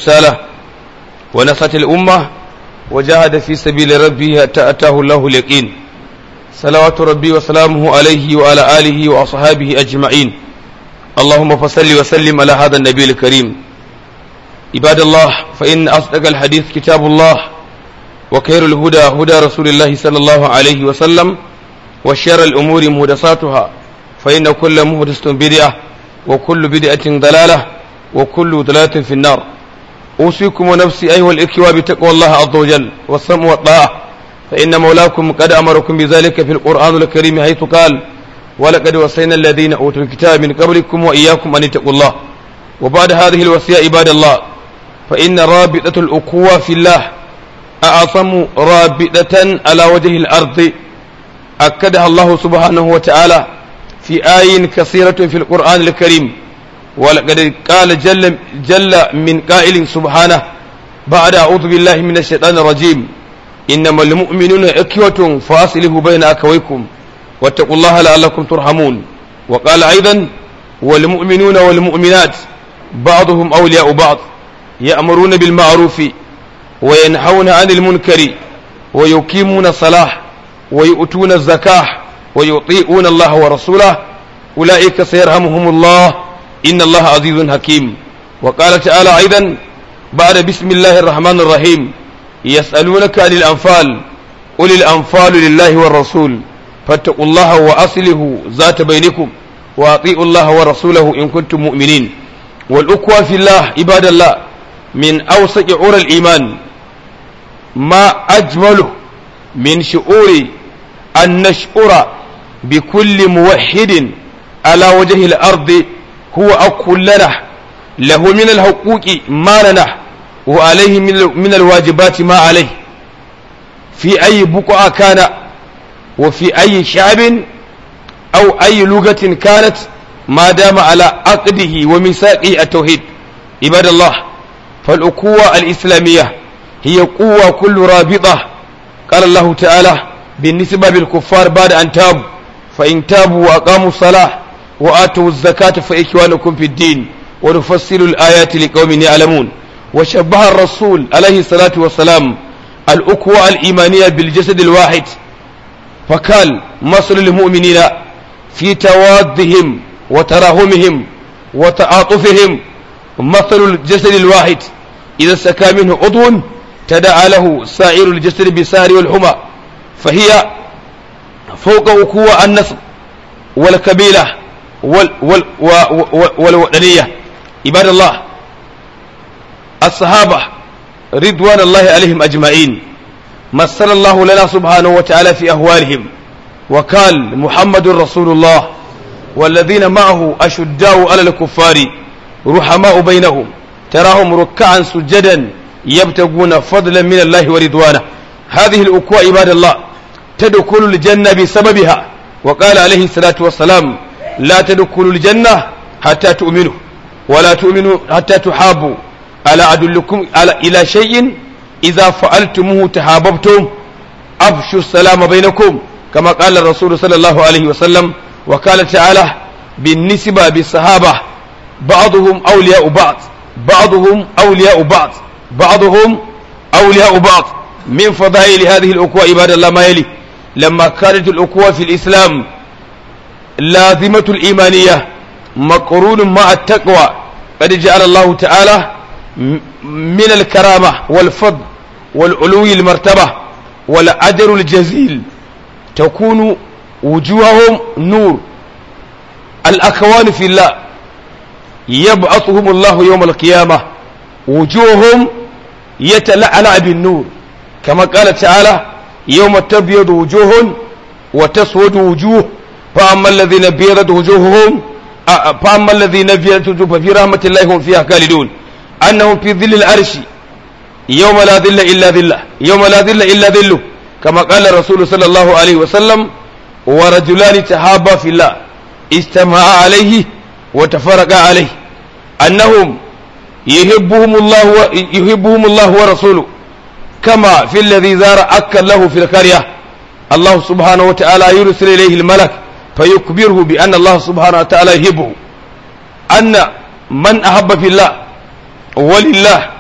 رسالة ونصت الأمة وجاهد في سبيل ربه حتى أتاه الله اليقين صلوات ربي وسلامه عليه وعلى آله وأصحابه أجمعين اللهم فصل وسلم على هذا النبي الكريم عباد الله فإن أصدق الحديث كتاب الله وخير الهدى هدى رسول الله صلى الله عليه وسلم وشر الأمور مهدساتها فإن كل مهدسة بدعة وكل بدعة ضلالة وكل ضلالة في النار أوصيكم ونفسي أيها الإخوة بتقوى الله عز وجل والسمع والطاعة فإن مولاكم قد أمركم بذلك في القرآن الكريم حيث قال ولقد وصينا الذين أوتوا الكتاب من قبلكم وإياكم أن اتقوا الله وبعد هذه الوصية عباد الله فإن رابطة الأخوة في الله أعظم رابطة على وجه الأرض أكدها الله سبحانه وتعالى في آي كثيرة في القرآن الكريم ولقد قال جل, جل من قائل سبحانه بعد أعوذ بالله من الشيطان الرجيم إنما المؤمنون إخوة فأصلحوا بين أخويكم واتقوا الله لعلكم ترحمون وقال أيضا والمؤمنون والمؤمنات بعضهم أولياء بعض يأمرون بالمعروف وينهون عن المنكر ويقيمون الصلاة ويؤتون الزكاة ويطيعون الله ورسوله أولئك سيرحمهم الله إن الله عزيز حكيم وقال تعالى أيضا بعد بسم الله الرحمن الرحيم يسألونك عن الأنفال قل الأنفال لله والرسول فاتقوا الله وأصله ذات بينكم وأطيعوا الله ورسوله إن كنتم مؤمنين والأقوى في الله عباد الله من أوسط عور الإيمان ما أجمله من شعور أن نشعر بكل موحد على وجه الأرض هو أقول لنا له من الحقوق ما لنا وعليه من الواجبات ما عليه في أي بقعة كان وفي أي شعب أو أي لغة كانت ما دام على عقده وميثاقه التوحيد عباد الله فالأقوة الإسلامية هي قوة كل رابطة قال الله تعالى بالنسبة بالكفار بعد أن تابوا فإن تابوا وأقاموا الصلاة وآتوا الزكاة فإخوانكم في الدين ونفصل الآيات لقوم يعلمون وشبه الرسول عليه الصلاة والسلام الأقوى الإيمانية بالجسد الواحد فقال مثل المؤمنين في توادهم وتراهمهم وتعاطفهم مثل الجسد الواحد إذا سكى منه عضو تدعى له سائر الجسد بالسهر والحمى فهي فوق وقوع النسب والكبيلة وال وال والوطنية عباد الله الصحابة رضوان الله عليهم أجمعين مثل الله لنا سبحانه وتعالى في أهوالهم وقال محمد رسول الله والذين معه أشداء على الكفار رحماء بينهم تراهم ركعا سجدا يبتغون فضلا من الله ورضوانه هذه الأكوى عباد الله تدخل الجنة بسببها وقال عليه الصلاة والسلام لا تدخلوا الجنة حتى تؤمنوا ولا تؤمنوا حتى تحابوا ألا أدلكم على إلى شيء إذا فعلتموه تحاببتم أفشوا السلام بينكم كما قال الرسول صلى الله عليه وسلم وقال تعالى بالنسبة بالصحابة بعضهم أولياء بعض بعضهم أولياء بعض بعضهم أولياء بعض من فضائل هذه الأقوى عباد الله ما يلي لما كانت الأقوى في الإسلام لازمة الإيمانية مقرون مع التقوى قد جعل الله تعالى من الكرامة والفضل والعلو المرتبة والأجر الجزيل تكون وجوههم نور الأكوان في الله يبعثهم الله يوم القيامة وجوههم يتلألأ بالنور كما قال تعالى يوم تبيض وجوه وتسود وجوه فأما الذين بيضت وجوههم فأما الذين بيضت وجوه ففي رحمة الله هم فيها خالدون أنهم في ظل العرش يوم لا ظل إلا ظله يوم لا ظل إلا ظله كما قال الرسول صلى الله عليه وسلم ورجلان تحابا في الله اجتمعا عليه وتفرقا عليه أنهم يحبهم الله و... يحبهم الله ورسوله كما في الذي زار أكل له في القرية الله سبحانه وتعالى يرسل إليه الملك فيخبره بأن الله سبحانه وتعالى يحبه أن من أحب في الله ولله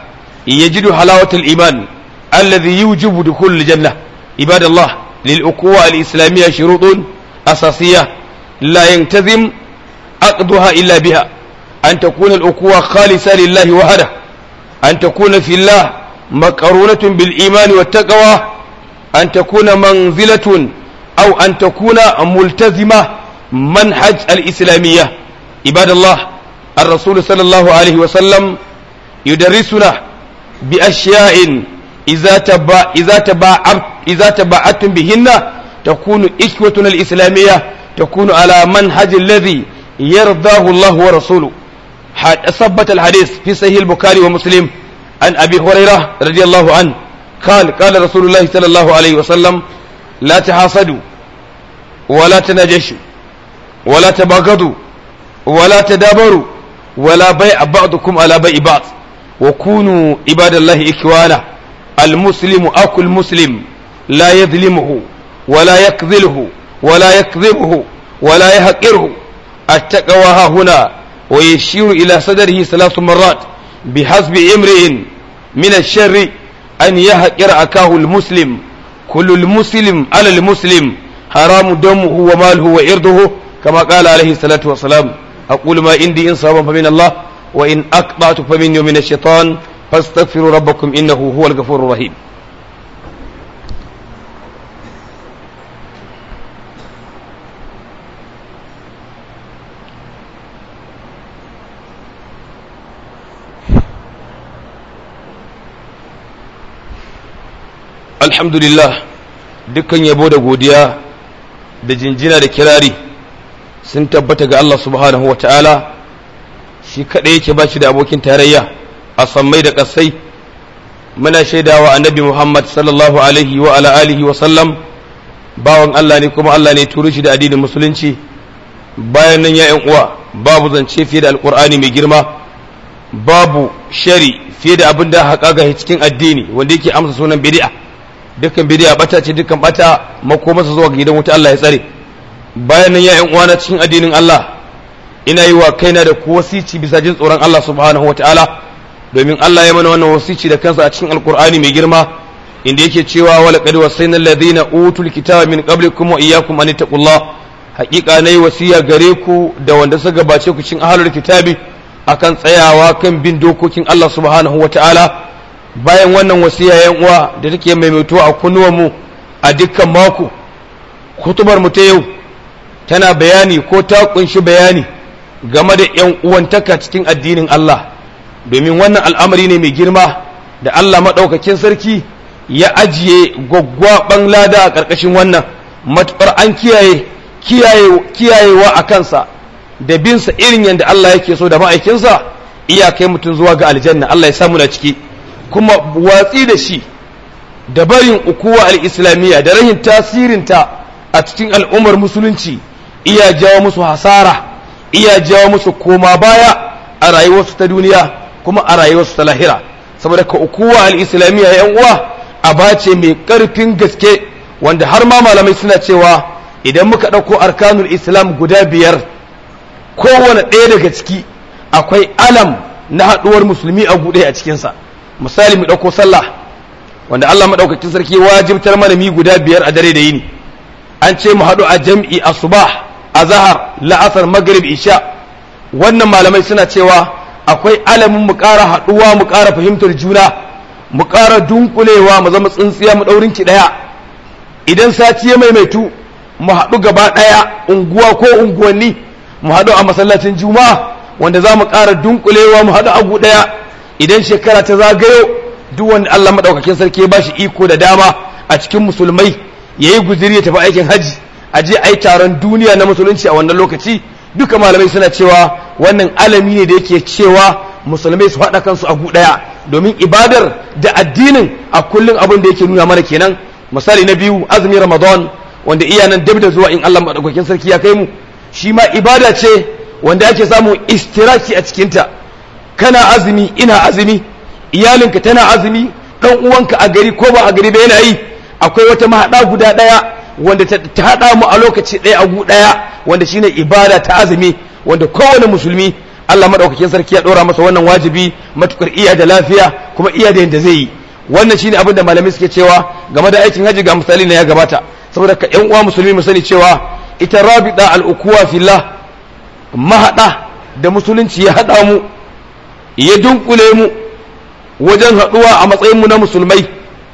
يجد حلاوة الإيمان الذي يوجب دخول الجنة عباد الله للأقوى الإسلامية شروط أساسية لا ينتظم عقدها إلا بها أن تكون الأقوى خالصة لله وحده أن تكون في الله مقرونة بالإيمان والتقوى أن تكون منزلة أو أن تكون ملتزمة منهج الإسلامية عباد الله الرسول صلى الله عليه وسلم يدرسنا بأشياء إذا تبع إذا تبع إذا تبعتم بهن تكون إخوتنا الإسلامية تكون على منهج الذي يرضاه الله ورسوله ثبت الحديث في صحيح البخاري ومسلم عن أبي هريرة رضي الله عنه قال قال رسول الله صلى الله عليه وسلم لا تحاسدوا ولا تناجشوا ولا تباغضوا ولا تدابروا ولا بيع بعضكم على بيع بعض وكونوا عباد الله إخوانا المسلم أخو المسلم لا يظلمه ولا يكذله ولا يكذبه ولا يهقره التقوى ها هنا ويشير إلى صدره ثلاث مرات بحسب امرئ من الشر أن يهقر أكاه المسلم كل المسلم على المسلم حرام دمه وماله وإرضه كما قال عليه الصلاة والسلام أقول ما عندي إن صابا فمن الله وإن أقطعت فمني ومن الشيطان فاستغفروا ربكم إنه هو الغفور الرحيم alhamdulillah dukkan yabo da godiya da jinjina da kirari sun tabbata ga Allah subhanahu wa ta'ala shi kaɗai yake ba shi da abokin tarayya a sammai da ƙasai muna shaidawa annabi Muhammad sallallahu alaihi wa ala alihi wa sallam bawan Allah ne kuma Allah ne turu shi da addinin musulunci bayan nan ya uwa babu zance fiye da alkur'ani mai girma babu shari fiye da abin da haƙa ga cikin addini wanda yake amsa sunan bid'a dukkan bid'a bata ce dukkan bata makomarsa zuwa ga gidan wuta Allah ya tsare bayan nan ya ƴan uwana cikin addinin Allah ina yi wa kaina da ku wasici bisa jin tsoron Allah subhanahu wataala domin Allah ya mana wannan wasici da kansa a cikin alkur'ani mai girma inda yake cewa wala qad wasayna alladhina utul kitaba min qablikum wa iyyakum an taqullah haƙiƙa nayi wasiya gare ku da wanda suka gabace ku cikin ahlul kitabi akan tsayawa kan bin dokokin Allah subhanahu wataala bayan wannan wasiya yan uwa da take maimaituwa a kunnuwanmu a dukkan mako kutubar mu ta yau tana bayani ko ta kunshi bayani game da yan uwantaka cikin addinin Allah domin wannan al'amari ne mai girma da Allah maɗaukakin sarki ya ajiye gwaggwaɓan lada a ƙarƙashin wannan matuƙar an kiyaye kiyayewa a kansa da binsa irin yadda Allah yake so da ma'aikinsa iyakai mutum zuwa ga aljanna Allah ya samu na ciki kuma watsi da shi da barin ukuwa al'islamiyya da rahin tasirinta a cikin al'ummar musulunci iya jawo musu hasara iya jawo musu koma baya a rayuwarsu ta duniya kuma a rayuwarsu ta lahira saboda ka ukuwa al'islamiyya yan uwa a bace mai ƙarfin gaske wanda har ma malamai suna cewa idan muka ɗauko arkanul islam guda biyar kowane ɗaya daga ciki akwai alam na haɗuwar musulmi a guɗe a cikinsa misali mu ɗauko sallah wanda Allah maɗaukakin sarki wajibtar mana mi guda biyar a dare da yini an ce mu haɗu a jam'i a subah a zahar la'asar maghrib isha wannan malamai suna cewa akwai alamin mu ƙara haɗuwa mu ƙara fahimtar juna mu ƙara dunkulewa mu zama tsintsiya mu ɗaurin ki ɗaya idan sati ya maimaitu mu haɗu gaba ɗaya unguwa ko unguwanni mu haɗu a masallacin juma'a wanda za mu ƙara dunkulewa mu haɗu agu ɗaya idan shekara ta zagayo duk wanda Allah maɗaukakin sarki ya bashi iko da dama a cikin musulmai ya yi guziri ya tafi aikin hajji a je a yi taron duniya na musulunci a wannan lokaci duka malamai suna cewa wannan alami ne da yake cewa musulmai su haɗa kansu a gu ɗaya domin ibadar da addinin a kullum abin da yake nuna mana kenan misali na biyu azumin ramadan wanda iya nan dab da zuwa in Allah maɗaukakin sarki ya kai mu shi ma ibada ce wanda ake samun istiraki a cikinta kana azumi ina azumi iyalinka tana azumi ɗan uwanka a gari ko ba a gari ba yana yi akwai wata mahaɗa guda ɗaya wanda ta haɗa mu a lokaci ɗaya a gu ɗaya wanda shine ibada ta azumi wanda kowane musulmi Allah madaukakin sarki ya dora masa wannan wajibi matukar iya da lafiya kuma iya da yanda zai yi wannan shine abin da malamai suke cewa game da aikin haji ga misali na ya gabata saboda ka yan uwa musulmi mu sani cewa ita rabida al-ukuwa fillah mahada da musulunci ya hada mu ya dunkule mu wajen haduwa a matsayin mu na musulmai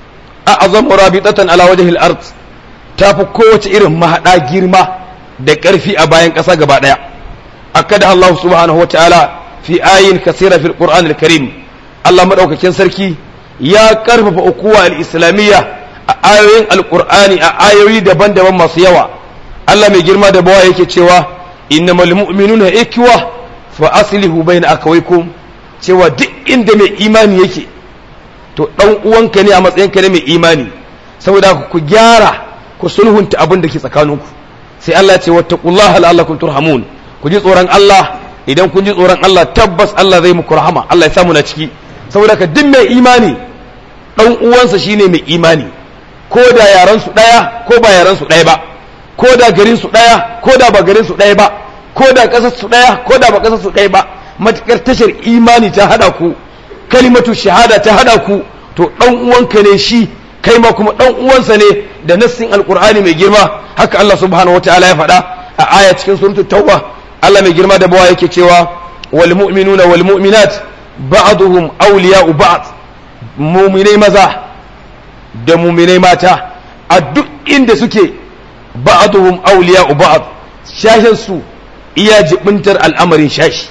a azamu rabitatan ala wajhil ard tafi kowace irin mahada girma da karfi a bayan ƙasa gaba daya akada Allah subhanahu wa ta'ala fi ayin kasira fil qur'an al-karim Allah madaukakin sarki ya karfafa ukuwa al-islamiyya a ayoyin alqur'ani a ayoyi daban-daban masu yawa Allah mai girma da bawa yake cewa innamal mu'minuna ikwa fa aslihu bayna akawaykum cewa duk inda mai imani yake to dan uwanka ne a matsayinka ne mai imani saboda ku gyara ku sulhunta abin da ke tsakaninku sai Allah ya ce wattaqullaha la'allakum turhamun ku ji tsoron Allah idan kun ji tsoron Allah tabbas Allah zai muku rahama Allah ya samu na ciki saboda ka duk mai imani dan uwansa shine mai imani ko da yaran su daya ko ba yaran su daya ba ko da garin su daya ko da ba garin su daya ba ko da kasar su daya ko da ba kasar su daya ba matakar tashar imani ta hada ku kalimatu shahada ta hada ku to dan uwanka ne shi kai ma kuma dan uwansa ne da nassin alqur'ani mai girma haka Allah subhanahu wataala ya faɗa a aya cikin suratul tauba Allah mai girma da bawa yake cewa wal mu'minuna wal mu'minat ba'duhum awliya'u ba'd mu'minai maza da mu'minai mata a duk inda suke ba'duhum awliya'u ba'd shashin su iya jibintar al'amarin shashi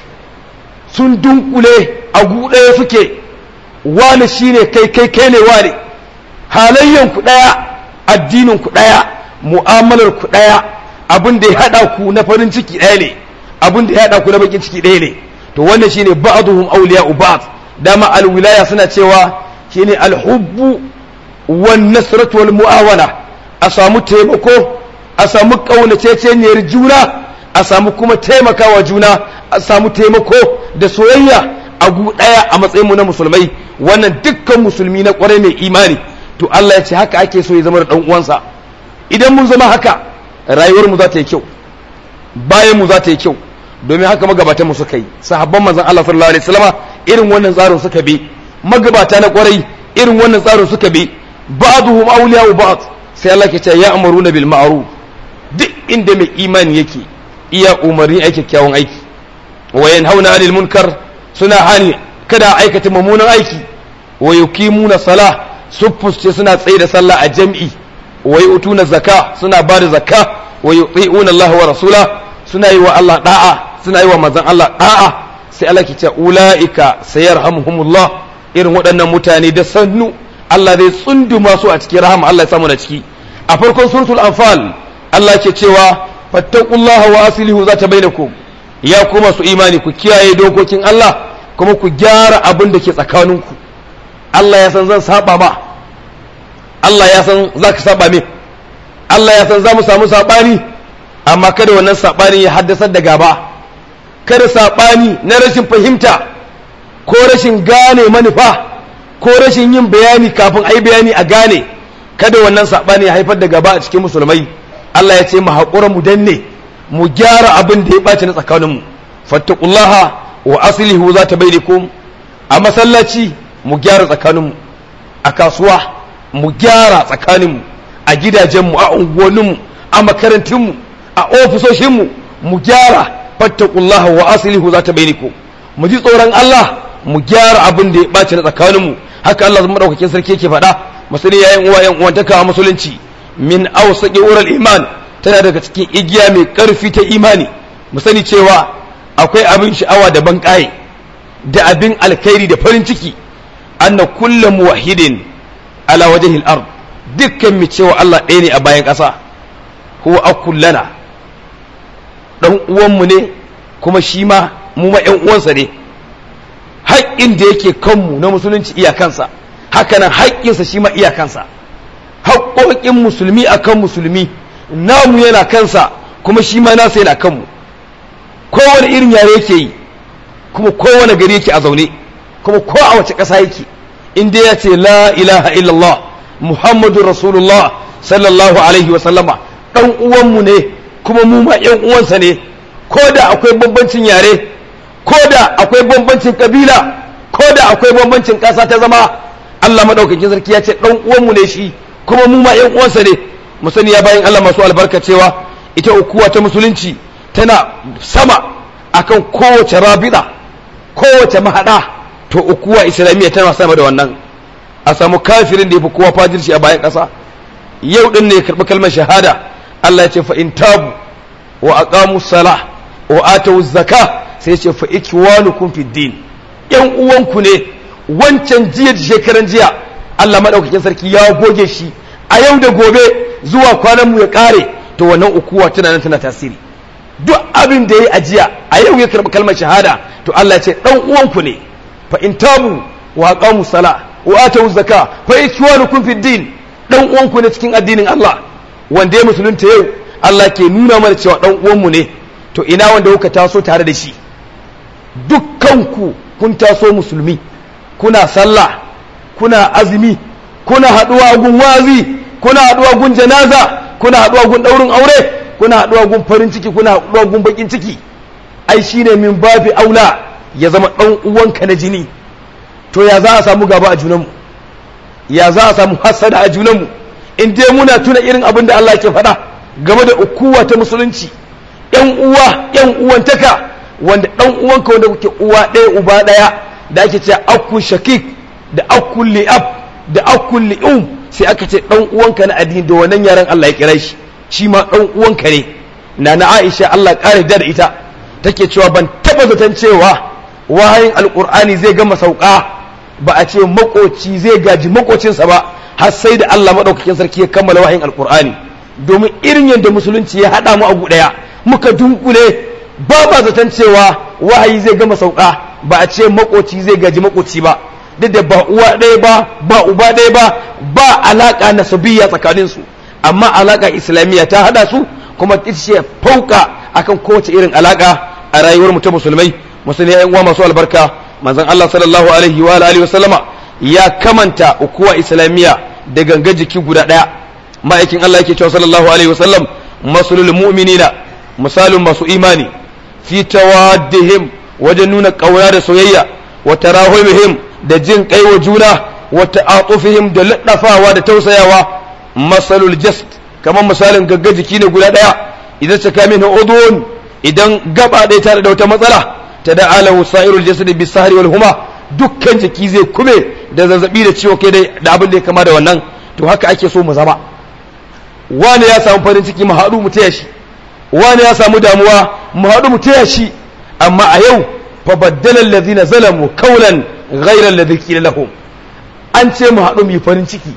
sun dunkule a guɗaya suke wani shine kai kai kai ne wani halayyan ku daya addinin ku daya mu'amalar ku daya abin da ya hada ku na farin ciki ɗaya ne abin da ya hada ku na bakin ciki ɗaya ne to wannan shine ba'dhum awliya'u ba'd dama alwilaya suna cewa shine alhubbu wan nasratu wal mu'awana a samu taimako a samu kaunaceceniyar juna a samu kuma taimakawa juna a samu taimako da soyayya a gu ɗaya a matsayin mu na musulmai wannan dukkan musulmi na kwarai mai imani to Allah ya ce haka ake so ya zama da dan uwansa idan mun zama haka rayuwar mu za ta yi kyau bayan mu za ta yi kyau domin haka magabatan mu suka yi sahabban manzon Allah sallallahu alaihi wasallama irin wannan tsarin suka bi magabata na kwarai irin wannan tsarin suka bi ba'dhum awliya'u ba'd sai Allah ke ce ya amuruna bil ma'ruf duk inda mai imani yake iya umarni aiki kyawun aiki wa yanhauna 'anil munkar suna hani kada aikata mummunan aiki wa yuqimuna salah ce suna tsaye da sallah a jam'i wa yu'tuna zakka suna ba da zakka wa yuti'una Allah wa rasula suna yi wa Allah da'a suna yi wa manzon Allah da'a sai Allah ke ce ulaika sayarhamuhumullah irin waɗannan mutane da sannu Allah zai tsunduma su a cikin rahama Allah ya samu na ciki a farkon suratul anfal Allah ke cewa fattaqullaha wa aslihu zata bainakum ya kuma su imani ku kiyaye dokokin Allah kuma ku gyara abin da ke tsakaninku Allah ya san zan saba ma Allah ya san za ka saba min Allah ya san za mu samu saɓani amma kada wannan saɓani ya haddasar da gaba kada saɓani na rashin fahimta ko rashin gane manufa ko rashin yin bayani kafin a yi bayani a gane kada wannan saɓani ya haifar da gaba a cikin musulmai Allah ya ce mu haƙura mu danne mu gyara abin da ya ɓaci na tsakaninmu fattakullaha wa aslihu za ta bainakum a masallaci mu gyara tsakaninmu a kasuwa mu gyara tsakaninmu a gidajenmu a unguwanninmu a makarantunmu a ofisoshinmu mu gyara fattakullaha wa aslihu za ta bainakum mu ji tsoron Allah mu gyara abin da ya ɓaci na tsakaninmu haka Allah zama ɗaukakin sarki yake faɗa masani yayin uwa yan uwantaka a musulunci min awsaqi ural iman tana daga cikin igiya mai ƙarfi ta imani mu sani cewa akwai abin sha'awa da ban da abin alkhairi da farin ciki anna kullu muwahhidin ala wajhi al-ard dukkan mu cewa Allah ɗaya ne a bayan ƙasa huwa akullana dan uwan mu ne kuma shi ma mu ma ƴan uwansa ne haƙƙin da yake kanmu na musulunci iyakansa hakanan haƙƙinsa shi ma iyakansa haƙƙoƙin musulmi akan musulmi namu yana kansa kuma shi ma nasa yana kanmu kowane irin yare yake yi kuma kowane gari yake a zaune kuma ko a wace ƙasa yake in dai ya ce la ilaha illallah muhammadun rasulullah sallallahu alaihi wasallama ɗan uwanmu ne kuma mu ma ƴan uwansa ne ko da akwai bambancin yare ko da akwai bambancin kabila ko da akwai bambancin ƙasa ta zama Allah madaukakin sarki ya ce dan uwanmu ne shi kuma mu ma ƴan uwansa ne mu sani ya bayan Allah masu albarka cewa ita ukuwa ta musulunci tana sama akan kowace rabida kowace mahada to ukuwa islamiyya tana sama da wannan a samu kafirin da ya fi kowa fajirci a bayan ƙasa yau din ne ya karɓi kalmar shahada Allah ya ce fa in tabu wa aqamu salah wa atu zaka sai ya ce fa ikwanukum fid din yan uwanku ne wancan jiya da shekaran jiya Allah madaukakin sarki ya goge shi a yau da gobe zuwa kwanan mu ya kare to wannan ukuwa tana nan tana tasiri duk abin da yayi ajiya a yau ya karɓi kalmar shahada to Allah ya ce dan uwanku ne fa in tabu wa aqamu salah wa atu zaka fa ikwanukum fid din dan uwanku ne cikin addinin Allah wanda ya musulunta yau Allah ke nuna mana cewa dan uwanmu ne to ina wanda kuka taso tare da shi dukkanku kun taso musulmi kuna sallah kuna azumi kuna haduwa gun wazi kuna haduwa gun janaza kuna haduwa gun daurin aure kuna haduwa gun farin ciki kuna haduwa gun bakin ciki ai shine min babi aula ya zama dan uwanka na jini to ya za a samu gaba a junanmu ya za a samu hasada a junanmu in dai muna tuna irin abin da Allah ke faɗa game da ukuwa ta musulunci yan uwa yan uwantaka wanda dan uwanka wanda kuke uwa ɗaya uba ɗaya da ake cewa akun shakik da akun li'ab da akun li'um sai aka ce dan uwanka na addini da wannan yaran Allah ya kira shi shi ma dan uwanka ne na na Aisha Allah ƙara da ita take cewa ban taba zaton cewa wahayin alqur'ani zai gama sauka ba a ce makoci zai gaji makocinsa ba har sai da Allah maɗaukakin sarki ya kammala wahayin alkur'ani domin irin yadda musulunci ya haɗa mu a guɗaya muka dunkule ba ba zaton cewa wahayi zai gama sauka ba a ce makoci zai gaji makoci ba duk da ba uwa ɗaya ba ba uba ɗaya ba ba alaƙa nasabiyya tsakanin su amma alaƙa islamiyya ta haɗa su kuma ita ce fauka akan kowace irin alaƙa a rayuwar mu ta musulmai musulmai yan uwa masu albarka manzon Allah sallallahu alaihi wa alihi wa sallama ya kamanta ukuwa islamiyya da ganga jiki guda ɗaya ma'aikin Allah yake cewa sallallahu alaihi wasallam masulul mu'minina misalin masu imani fi tawaddihim wajen nuna ƙauna da soyayya wa tarahumihim da jin kai wa juna wa ta'atufihim da laddafawa da tausayawa masalul jasd kamar misalin gagga jiki ne guda ɗaya idan saka min udun idan gaba ɗaya tare da wata matsala tada'alahu sa'irul jasad bisahri wal huma dukkan jiki zai kube da zazzabi da ciwo kai da abin da ya kama da wannan to haka ake so mu zama wani ya samu farin ciki mu haɗu mu taya shi wani ya samu damuwa mu haɗu mu taya shi amma a yau fa baddala allazina zalamu qawlan ghayra alladhi qila lahum an ce mu haɗu mu yi farin ciki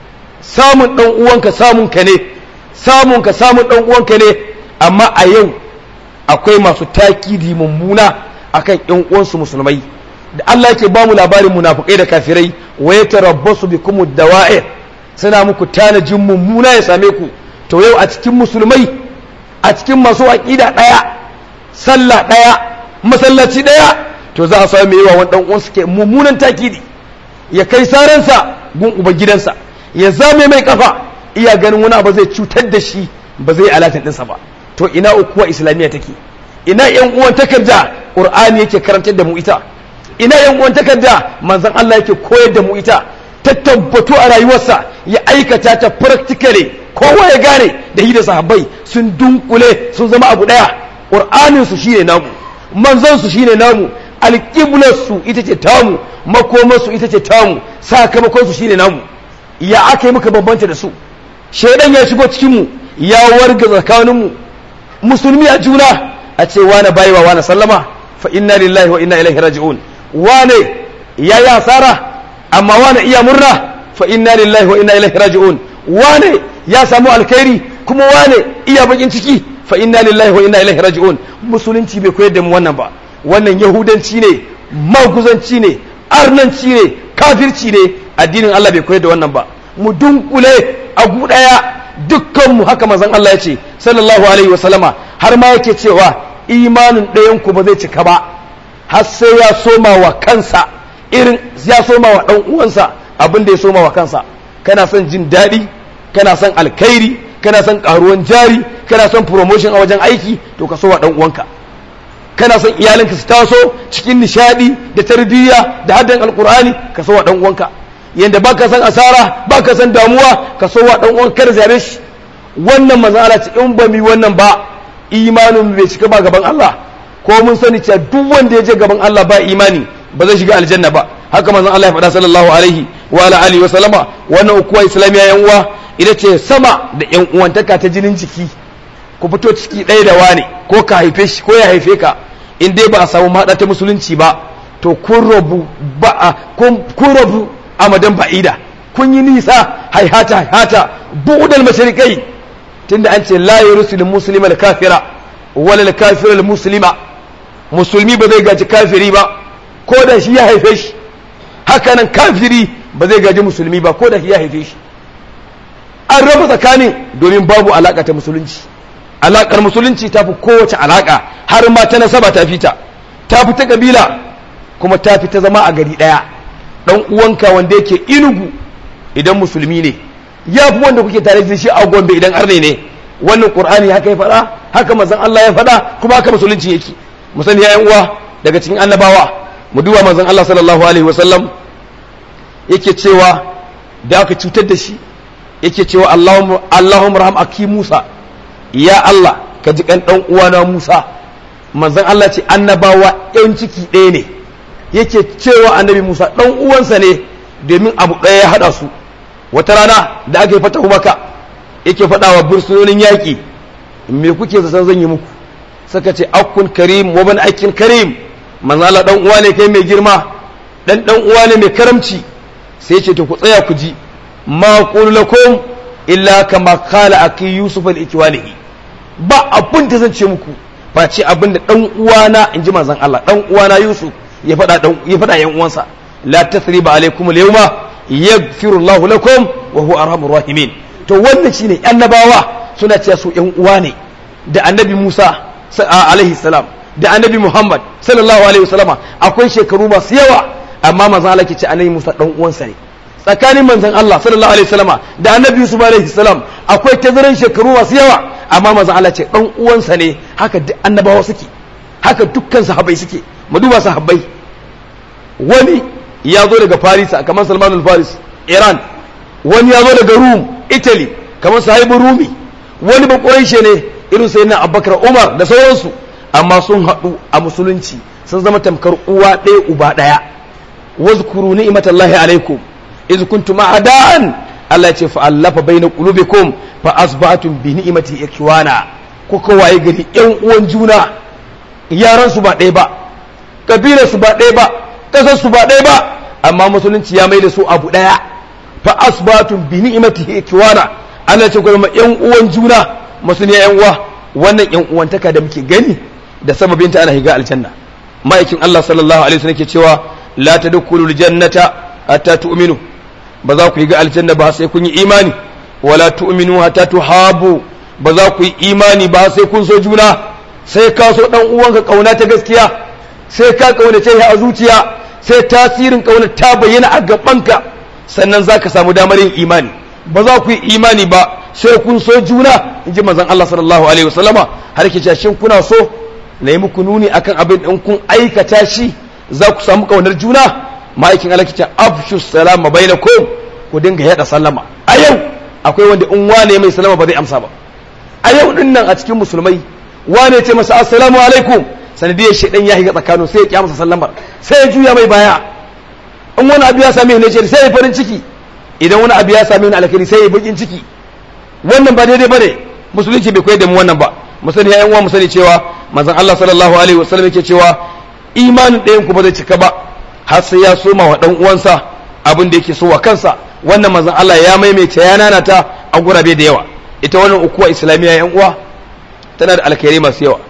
samun dan uwanka samun ka ne samun ka samun dan uwanka ne amma a yau akwai masu takidi mummuna akan ƴan uwansu musulmai da Allah yake ba mu labarin munafukai da kafirai wa ya tarabbasu bikum dawa'ir suna muku tanajin mummuna ya same ku to yau a cikin musulmai a cikin masu aqida daya sallah daya masallaci daya to za a samu yawa wani dan uwansu ke mummunan takidi ya kai saransa gun uban gidansa ya zame mai kafa iya ganin wani abu zai cutar da shi ba zai alatin dinsa ba to ina ukuwa islamiyya take ina yan uwan takarda qur'ani yake karantar da mu ita ina yan uwan takarda manzon Allah yake koyar da mu ita ta tabbato a rayuwarsa ya aikata ta practically kowa ya gane da shi da sahabbai sun dunkule sun zama abu daya qur'anin su shine namu manzon su shine namu alqiblar su ita ce tamu makomar su ita ce tamu sakamakon su shine namu ya aka yi muka bambanta da su shaidan ya shigo cikin mu ya warga tsakanin mu musulmi a juna a ce wane bayi wa wane sallama fa inna lillahi wa inna ilaihi raji'un wane ya yi asara amma wane iya murna fa inna lillahi wa inna ilaihi raji'un wane ya samu alkhairi kuma wane iya bakin ciki fa inna lillahi wa inna ilaihi raji'un musulunci bai koyar da mu wannan ba wannan yahudanci ne maguzanci ne arnanci ne kafirci ne addinin Allah bai koyar da wannan ba mu dunkule a gudaya dukkan mu haka manzon Allah ya ce sallallahu alaihi wa sallama har ma yake cewa imanin ɗayan ku ba zai cika ba har sai ya soma wa kansa irin ya soma wa ɗan uwansa abin da ya soma wa kansa kana son jin daɗi kana son alkhairi kana son ƙaruwan jari kana son promotion a wajen aiki to ka so wa ɗan uwanka kana son iyalinka su taso cikin nishadi da tarbiyya da haddan alkur'ani ka so wa dan uwanka yanda baka san asara baka san damuwa ka so wa dan uwanka kada zabe shi wannan manzala ce in ba mi wannan ba imanin bai cika ba gaban Allah ko mun sani cewa duk wanda ya je gaban Allah ba imani ba zai shiga aljanna ba haka manzon Allah ya faɗa sallallahu alaihi wa ala alihi wa sallama wannan ukuwa islamiya yan uwa ita ce sama da yan uwantaka ta jinin jiki ku fito ciki ɗaya da wane ko ka haife shi ko ya haife ka in dai ba a samu maɗa ta musulunci ba to kun rabu ba a kun rabu amadan ba'ida kun yi nisa haihata haihata bu'udal masharikai tunda an ce la yursil muslima al kafira wala al kafira al muslima musulmi ba zai gaji kafiri ba ko da shi ya haife shi haka nan kafiri ba zai gaji musulmi ba ko da shi ya haife shi an raba tsakanin domin babu alaka ta musulunci alakar musulunci ta fi kowace alaka har ma ta nasaba ta fita ta fi ta kabila kuma ta fi ta zama a gari daya dan uwanka wanda yake inugu idan musulmi ne ya fi wanda kuke tare da shi a gombe idan arne ne wannan qur'ani haka ya faɗa haka manzon Allah ya faɗa kuma haka musulunci yake mu sani yayan uwa daga cikin annabawa mu duba manzon Allah sallallahu alaihi wasallam yake cewa da aka cutar da shi yake cewa Allahumma Allahumma raham aki Musa ya Allah ka ji kan dan uwana Musa manzon Allah ce annabawa yan ciki ɗaya ne yake cewa annabi Musa dan uwansa ne domin abu ɗaya ya hada su wata rana da aka yi fatahu maka yake faɗa wa bursunonin yaƙi me kuke zaton zan yi muku suka ce akun karim wa ban aikin karim manzo Allah dan uwa ne kai mai girma dan dan uwa ne mai karamci sai ce to ku tsaya ku ji ma qul lakum illa kama qala aki yusuf al ikwalihi ba abin da zan ce muku ba ce abin da dan uwana inji manzon Allah dan uwana yusuf ya faɗa dan ya faɗa yan uwansa la tathriba alaikum al yawma yaghfiru Allahu lakum wa huwa arhamur rahimin to wannan shine annabawa suna cewa su yan uwa ne da annabi Musa alaihi salam da annabi Muhammad sallallahu alaihi wasallama akwai shekaru masu yawa amma manzon Allah ke ce annabi Musa dan uwansa ne tsakanin manzon Allah sallallahu alaihi wasallama da annabi Yusuf alaihi salam akwai tazaran shekaru masu yawa amma manzon Allah ce dan uwansa ne haka duk annabawa suke haka dukkan sahabbai suke mu duba sahabbai wani ya zo daga Paris kamar Salman al-Faris Iran wani ya zo daga Rum Italy kamar sahibu Rumi wani ba ne irin sai na Abubakar Umar da sauransu amma sun haɗu a musulunci sun zama tamkar uwa ɗaya uba ɗaya wazkuru ni'matallahi alaikum iz kuntum a'da'an Allah ya ce fa'allafa baina qulubikum fa asbahatum bi ni'mati ikwana ko kowaye gari ƴan uwan juna yaran su ba ɗaya ba kabilar su ba ɗaya ba kasar su ba ɗaya ba amma musulunci ya maida su abu ɗaya fa asbahatum bi ni'mati ikwana Allah ya ce kuma ƴan uwan juna musulmi ƴan uwa wannan ƴan uwantaka da muke gani da sababinta ana higa aljanna ma'aikin Allah sallallahu alaihi wasallam ke cewa la tadkhulul jannata hatta tu'minu ba za ku yi ga aljanna ba sai kun yi imani wala tu'minu hatta tuhabu ba za ku yi imani ba sai kun so juna sai ka so dan uwanka kauna ta gaskiya sai ka kaunace shi a zuciya sai tasirin kauna ta bayyana a gabanka sannan zaka samu damar yin imani ba za ku yi imani ba sai kun so juna in ji manzon Allah sallallahu alaihi wasallama har ke shin kuna so na yi muku nuni akan abin in kun aikata shi za ku samu kaunar juna ma'aikin alakicin afshu salama bainakum ku dinga yada sallama a yau akwai wanda in wane mai salama ba zai amsa ba a yau din nan a cikin musulmai wane ce masa assalamu alaikum sanadiyar shaidan ya higa tsakanin sai ya kya masa sallamar sai ya juya mai baya in wani abu ya same ni ce sai ya farin ciki idan wani abu ya same ni alkhairi sai ya bakin ciki wannan ba daidai bane musulunci bai koyar da mu wannan ba mu sani yayan uwa mu sani cewa manzon Allah sallallahu alaihi wasallam yake cewa imanin ɗayan ku ba zai cika ba har sai ya soma wa dan uwansa abin da yake so wa kansa wannan manzon Allah ya maimaita ya nanata a gurabe da yawa ita wannan ukuwa islamiyya yan uwa tana da alkhairai masu yawa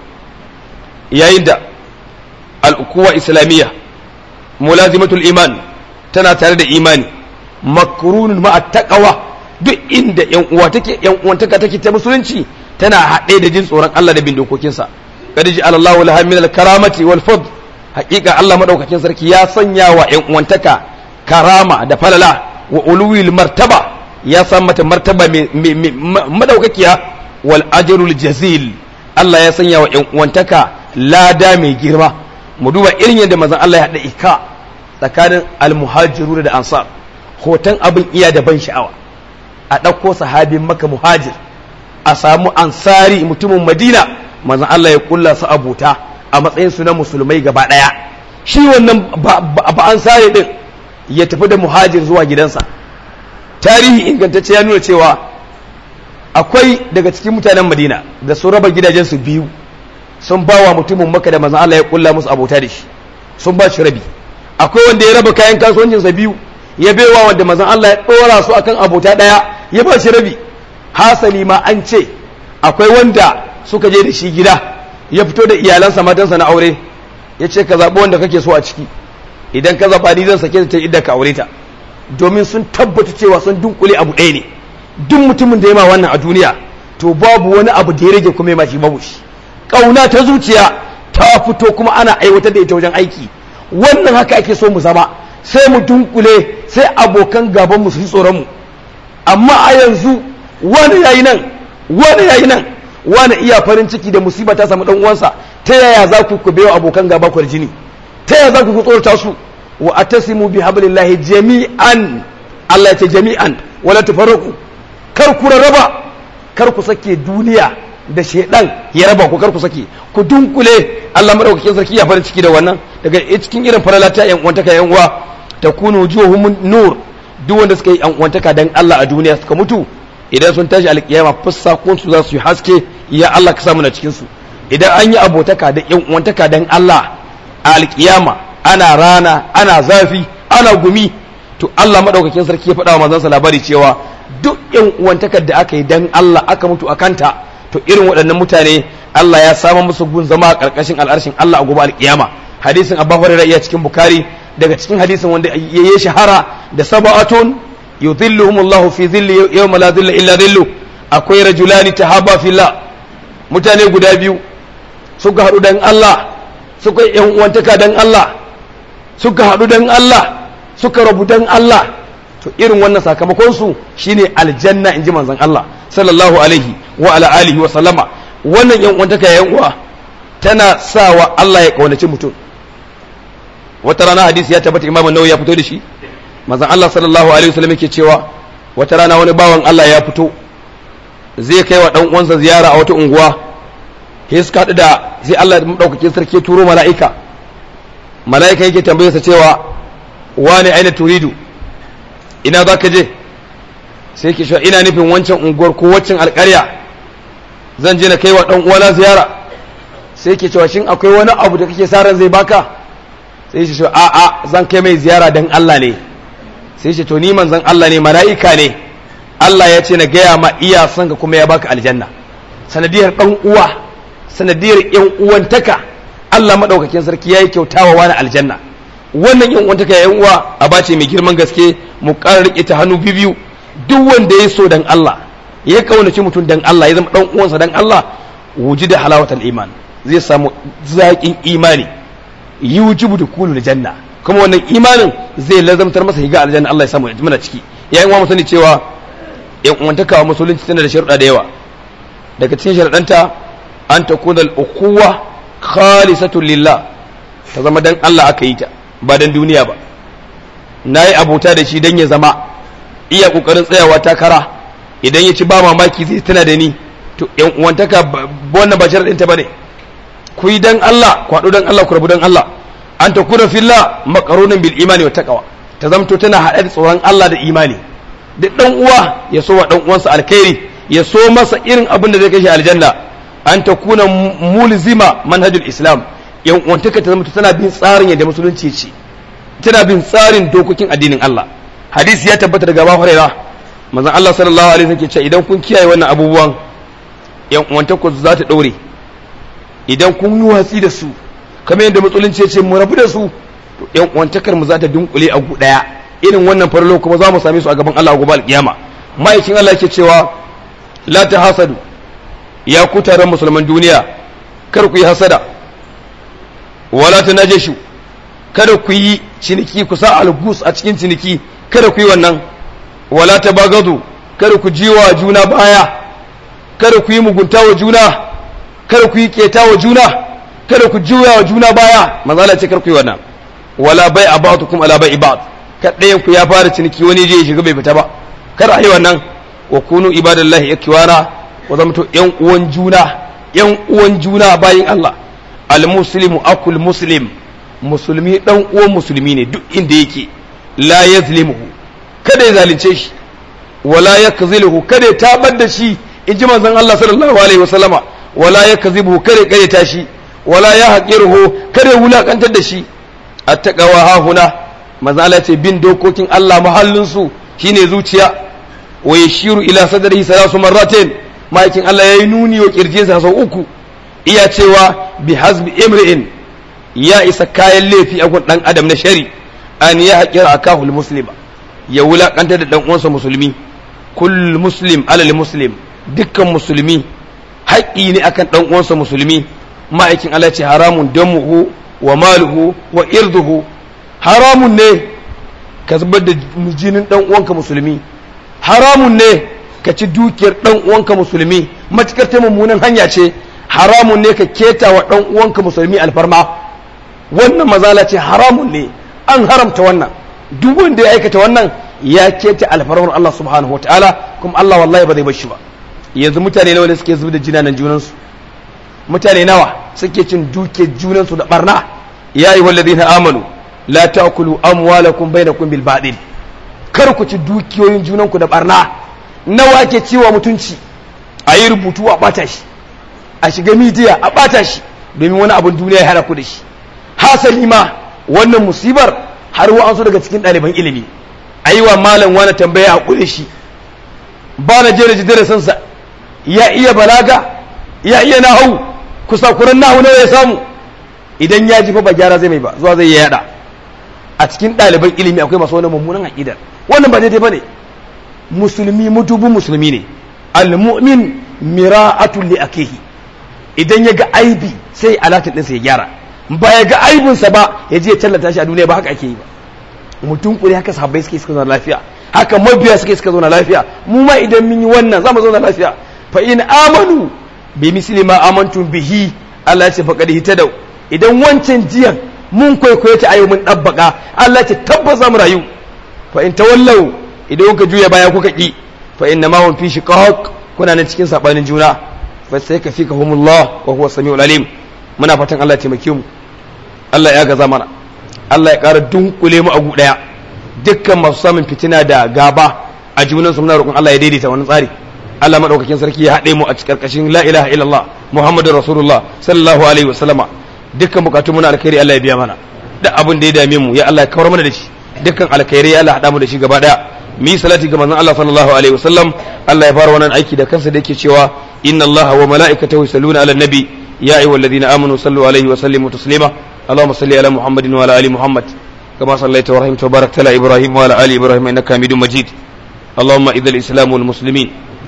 yayin da al'ukuwa islamiyya mulazimatul iman tana tare da imani makrunun ma'a taqwa duk inda yan uwa take yan uwantaka take ta musulunci tana haɗe da jin tsoron Allah da bin dokokinsa kad ja'ala Allahu laha min al-karamati wal fadl haƙiƙa Allah madaukakin sarki ya sanya wa yan uwantaka karama da falala wa uluwil martaba ya san mata martaba madaukakiya wal ajrul jazil Allah ya sanya wa yan uwantaka lada mai girma mu duba irin yadda manzon Allah ya haɗa ika tsakanin almuhajiru da ansar hoton abin iya da ban sha'awa a ɗauko sahabin maka muhajir a samu ansari mutumin madina manzon Allah ya kulla su abuta a matsayin su na musulmai gaba ɗaya shi wannan ba ansari din ya tafi da muhajir zuwa gidansa tarihi ingantacce ya nuna cewa akwai daga cikin mutanen madina da sun raba gidajensu biyu sun ba wa mutumin maka da manzon Allah ya kulla musu abota da shi sun ba shi rabi akwai wanda ya raba kayan kasuwancinsa biyu ya baiwa wanda manzon Allah ya dora su akan abota daya ya ba shi rabi hasali ma an ce akwai wanda suka je da shi gida ya fito da iyalansa matansa na aure ya ce ka zaɓi wanda kake so a ciki idan ka zaɓa ni zan sake ta idda ka aure ta domin sun tabbata cewa sun dunkule abu ɗaya ne duk mutumin da ya ma wannan a duniya to babu wani abu da ya rage kuma ya ma shi babu shi ƙauna ta zuciya ta fito kuma ana aiwatar da ita wajen aiki wannan haka ake so mu zama sai mu dunkule sai abokan gaban mu su yi tsoron mu amma a yanzu wani yayi nan wani yayi nan wani iya farin ciki da musiba ta samu dan uwansa ta yaya za ku ku bayo abokan gaba ku jini ta yaya za ku ku tsorata su wa atasimu bi hablillahi jami'an Allah ya ce jami'an wala tafarraqu kar ku rarraba kar ku sake duniya da shedan ya raba ku kar ku sake ku dunkule Allah madaukakin sarki ya farin ciki da wannan daga cikin irin faralata yan uwantaka yan uwa takunu wujuhum nur duk wanda suka yi yan uwantaka dan Allah a duniya suka mutu idan sun tashi alkiyama fussakun su za su yi haske ya Allah ka samu na cikin su idan an yi abotaka da yan uwantaka dan Allah a alkiyama ana rana ana zafi ana gumi to Allah madaukakin sarki ya faɗa wa manzansa labari cewa duk yan uwantakar da aka yi dan Allah aka mutu a kanta to irin waɗannan mutane Allah ya samu musu gun zama a ƙarƙashin al'arshin Allah a gobe alkiyama hadisin Abu Hurairah iya cikin Bukhari daga cikin hadisin wanda ya yi shahara da sab'atun yudhilluhumullahu fi dhilli yawma la dhilla illa dhillu akwai rajulani tahaba fillah mutane guda biyu suka haɗu dan Allah suka yi uwantaka dan Allah suka haɗu dan Allah suka rabu dan Allah to irin wannan sakamakon su shine aljanna inji manzon Allah sallallahu alaihi wa ala alihi wa sallama wannan yan uwantaka yan uwa tana sawa Allah ya kaunaci mutum wata rana hadisi ya tabbata Imam Nawawi ya fito da shi manzon Allah sallallahu alaihi wa sallam yake cewa wata rana wani bawan Allah ya fito zai kai wa dan uwansa ziyara a wata unguwa sai suka haɗu da sai Allah ya ɗaukake sarki turo mala'ika mala'ika yake tambayarsa cewa wani aina turidu ina za ka je sai ke ina nufin wancan unguwar ko waccan alƙarya zan je na kai wa ɗan uwana ziyara sai ke cewa shin akwai wani abu da kake sa ran zai baka sai ce a a zan kai mai ziyara dan Allah ne sai ce to ni manzon Allah ne mala'ika ne Allah ya ce na gaya ma iya son ka kuma ya baka aljanna sanadiyar ɗan uwa sanadiyar yan uwantaka Allah madaukakin sarki yayi kyautawa wani aljanna wannan yan uwantaka yan uwa a bace mai girman gaske mu ƙara rike ta hannu biyu duk wanda ya so dan Allah ya kaunaci mutum dan Allah ya zama dan uwansa dan Allah wujida halawatal iman zai samu zaƙin imani yujibu dukulu janna kuma wannan imanin zai lazamtar masa higa aljanna Allah ya samu mana ciki yayin uwa mu sani cewa yan uwantaka wa musulunci tana da sharuɗa da yawa daga cikin sharuɗanta an takuna al-ukhuwa khalisatun lillah ta zama dan Allah aka yi ta ba dan duniya ba na yi abota da shi dan ya zama iya kokarin tsayawa takara idan ya ci ba mamaki zai tana da ni to yan uwantaka wannan ba sharadin ta bane ku yi dan Allah ku haɗu dan Allah ku rabu dan Allah an ta kuna filla makarunan bil imani wa taqwa ta zamto tana haɗe da tsoron Allah da imani duk dan uwa ya so wa dan uwansa alkhairi ya so masa irin abin da zai kai shi aljanna an ta kuna mulzima manhajul islam yan uwantaka ta zama tana bin tsarin yadda musulunci ce tana bin tsarin dokokin addinin Allah hadisi ya tabbata daga Abu Hurairah manzon Allah sallallahu alaihi wasallam ke cewa idan kun kiyaye wannan abubuwan yan uwantaka za ta daure idan kun yi watsi da su kamar yadda musulunci ya ce mu rabu da su to yan uwantakar mu za ta dunkule a gu daya irin wannan farlo kuma za mu same su a gaban Allah gobe alkiyama ma'aikin Allah yake cewa la ta hasadu ya ku taron musulman duniya kar ku yi hasada wala ta najashu kada ku yi ciniki ku sa algus a cikin ciniki kada ku yi wannan wala ta bagadu kada ku jiwa juna baya kada ku yi mugunta wa juna kada ku yi keta wa juna kada ku juya wa juna baya manzo Allah ce kar ku yi wannan wala bai abatukum ala bai ibad kada ku ya fara ciniki wani je ya shiga bai fita ba kar a yi wannan wa kunu ibadallahi ikiwana wa zamto yan uwan juna yan uwan juna bayin Allah al muslimu akul muslim musulmi dan uwan musulmi ne duk inda yake la yazlimuhu kada ya zalunce shi wala yakziluhu kada ya tabar da shi in ji manzon Allah sallallahu alaihi wasallama wala yakzibuhu kada ya karyata shi wala ya haqiruhu kada ya wulakantar da shi attaqawa ha huna manzon Allah ce bin dokokin Allah mahallin su shine zuciya wa yashiru ila sadrihi salasu marratin ma'aikin Allah yayi nuni wa kirjinsa sau uku iya cewa bi hasbi imri'in ya isa kayan laifi a gun dan adam na shari an ya haƙira akahul muslima ya wulaƙantar da dan uwansa musulmi kull muslim alal muslim dukkan musulmi haƙƙi ne akan dan uwansa musulmi ma'aikin Allah ce haramun damuhu wa maluhu wa irduhu haramun ne ka zubar da jinin dan uwanka musulmi haramun ne ka ci dukiyar dan uwanka musulmi matukar ta mummunan hanya ce haramun ne ka keta wa dan uwanka musulmi alfarma wannan mazala ce haramun ne an haramta wannan duk wanda ya aikata wannan ya keta alfarmar Allah subhanahu wataala kuma Allah wallahi ba zai bar shi ba yanzu mutane nawa ne suke zubar da jinanan junansu mutane nawa suke cin duke junansu da barna ya yi wallazina amanu la ta'kulu amwalakum bainakum bil batil kar ku ci dukiyoyin junanku da barna nawa ke ciwa mutunci a yi rubutu a bata shi a shiga midiya a bata shi domin wani abin duniya ya hana ku da shi hasali ma wannan musibar har wa'ansu daga cikin ɗaliban ilimi a yi wa malam wani tambaya a kure shi ba na jere ji sansa ya iya balaga ya iya nahu kusa kuran nahu nawa ya samu idan ya ji fa ba gyara zai mai ba zuwa zai yada a cikin ɗaliban ilimi akwai masu wani mummunan aƙidar wannan ba daidai ba ne musulmi mutubin musulmi ne al-mu'min mira'atul li akihi idan ya ga aibi sai alatin ɗinsa ya gyara ba ya ga aibinsa ba ya je ya tallata shi a duniya ba haka ake yi ba mutum kuri haka sahabbai suke suka zauna lafiya haka mabiya suke suka zauna lafiya mu ma idan mun yi wannan za mu zauna lafiya fa in amanu bi misli ma amantum bihi Allah ya ce faqad hitadaw idan wancan jiyan mun kwaikwaye ta ayo mun dabbaka Allah ya ce tabbas mu rayu fa in tawallau idan kuka juya baya kuka ki fa inna ma hum fi shiqaq kuna nan cikin sabanin juna fa sai ka fika humullah wa huwa samiul alim muna fatan Allah ya taimake mu Allah ya gaza mana Allah ya ƙara dunkule mu a gu ɗaya dukkan masu samun fitina da gaba a junan su muna roƙon Allah ya daidaita wani tsari Allah madaukakin sarki ya haɗe mu a cikin ƙarƙashin la ilaha illallah muhammadur rasulullah sallallahu alaihi wa sallama dukkan bukatun muna alkhairi Allah ya biya mana duk abin da ya dame mu ya Allah ya kawar mana da shi dukkan alkhairi ya Allah haɗa mu da shi gaba ɗaya mi salati ga manzon Allah sallallahu alaihi wa sallam Allah ya fara wannan aiki da kansa da yake cewa inna Allah wa mala'ikatahu yusalluna ala nabi ya ayyuhalladhina amanu sallu alaihi wa sallimu taslima اللهم صل على محمد وعلى ال محمد كما صليت ورحمت وباركت على ابراهيم وعلى ال ابراهيم انك حميد مجيد اللهم اعز الاسلام والمسلمين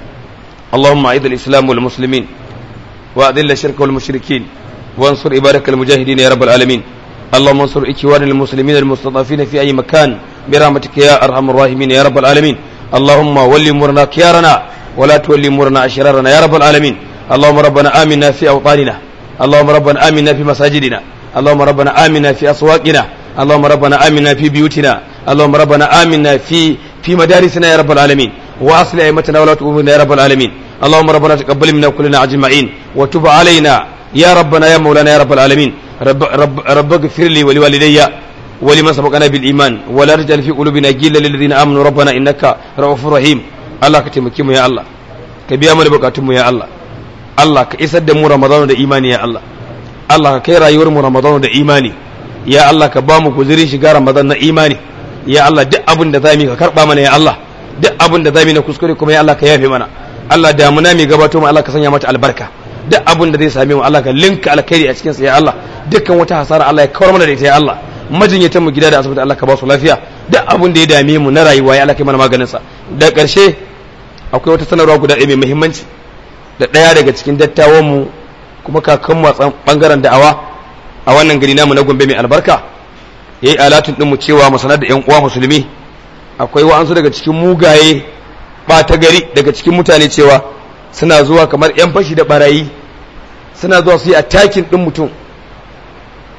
اللهم اعز الاسلام والمسلمين واذل الشرك والمشركين وانصر عبادك المجاهدين يا رب العالمين اللهم انصر اخوان المسلمين المستضعفين في اي مكان برحمتك يا ارحم الراحمين يا رب العالمين اللهم ول امورنا خيارنا ولا تولي امورنا اشرارنا يا رب العالمين اللهم ربنا امنا في اوطاننا اللهم ربنا امنا في مساجدنا اللهم ربنا آمنا في أسواقنا اللهم ربنا آمنا في بيوتنا اللهم ربنا آمنا في في مدارسنا يا رب العالمين وأصل أئمتنا ولا أمورنا يا رب العالمين اللهم ربنا تقبل منا كلنا أجمعين وتب علينا يا ربنا يا مولانا يا رب العالمين رب رب رب اغفر لي ولوالدي ولمن سبقنا بالإيمان ولا تجعل في قلوبنا غلا للذين آمنوا ربنا إنك رؤوف رحيم الله كتمكيم يا الله كبيا من بكاتم يا الله الله كإسد مو رمضان ده إيماني يا الله Allah ka kai rayuwar mu Ramadan da imani ya Allah ka ba mu guzurin shiga Ramadan na imani ya Allah duk abin da zamu ka karba mana ya Allah duk abin da zamu na kuskure kuma ya Allah ka yafe mana Allah damuna mai gabato mu Allah ka sanya mata albarka duk abin da zai same mu Allah ka linka alkhairi a cikin sa ya Allah dukkan wata hasara Allah ya kawar mana da ita ya Allah majinyatan mu gida da asibiti Allah ka ba su lafiya duk abin da ya dame mu na rayuwa ya Allah kai mana maganin sa da ƙarshe akwai wata sanarwa guda ɗaya mai muhimmanci da ɗaya daga cikin dattawan mu kuma kakan matsan bangaren da'awa a wannan gari namu na gombe mai albarka ya yi alatun ɗinmu cewa mu sanar da 'yan uwa musulmi akwai wa'ansu daga cikin mugaye ɓata gari daga cikin mutane cewa suna zuwa kamar 'yan fashi da barayi suna zuwa su yi atakin ɗin mutum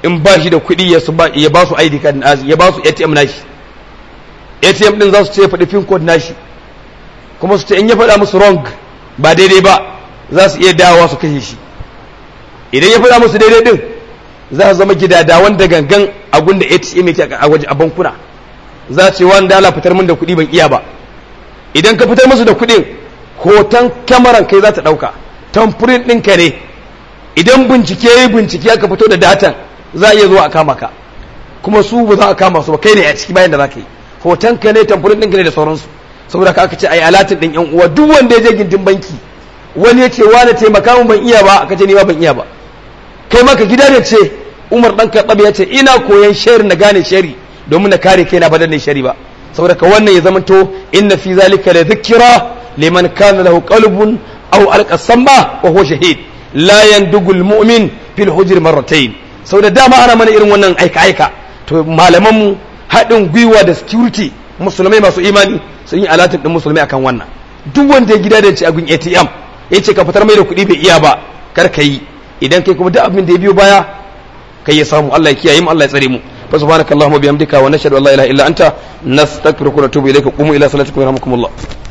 in ba shi da kuɗi ya ya ba su ID card nashi ya ba su ATM nashi ATM din za su ce ya faɗi pin code nashi kuma su ce in ya faɗa musu wrong ba daidai ba za su iya dawowa su kashe shi idan ya faɗa musu daidai din za su zama gidadawan da gangan a gunda ATM yake a waje a bankuna za ce wani dala fitar min da kuɗi ban iya ba idan ka fitar musu da kuɗin hoton kyamaran kai za ta ɗauka tamfurin ɗinka ne idan bincike ya yi bincike aka fito da datan za a iya zuwa a kama ka kuma su ba za a kama su ba kai ne a ciki bayan da za ka yi hoton ka ne tamfurin ɗinka ne da sauransu saboda ka aka ce a yi alatin ɗin yan uwa duk wanda ya je gindin banki wani ya ce wani taimaka min ban iya ba aka ce ni ma ban iya ba kai maka gida ne ce umar ɗan kaɗaɓe ya ce ina koyan shari na gane shari domin na kare kaina ba dan shari ba saboda ka wannan ya zamanto inna fi zalika la dhikra liman kana lahu qalbun aw alqa samma wa huwa shahid la yandugu almu'min fil hujr marratayn saboda dama ana mana irin wannan aika aika to malaman mu haɗin gwiwa da security musulmai masu imani sun yi alatin din musulmai akan wannan duk wanda ya gida da ci agun ATM ya ce ka fitar mai da kuɗi bai iya ba kar ka yi idan kai kuma duk abin da ya biyo baya kai ya samu Allah ya kiyaye mu Allah ya tsare mu فسبحانك اللهم وبحمدك ونشهد ان لا اله الا انت نستغفرك ونتوب اليك قوموا الى صلاتكم يرحمكم الله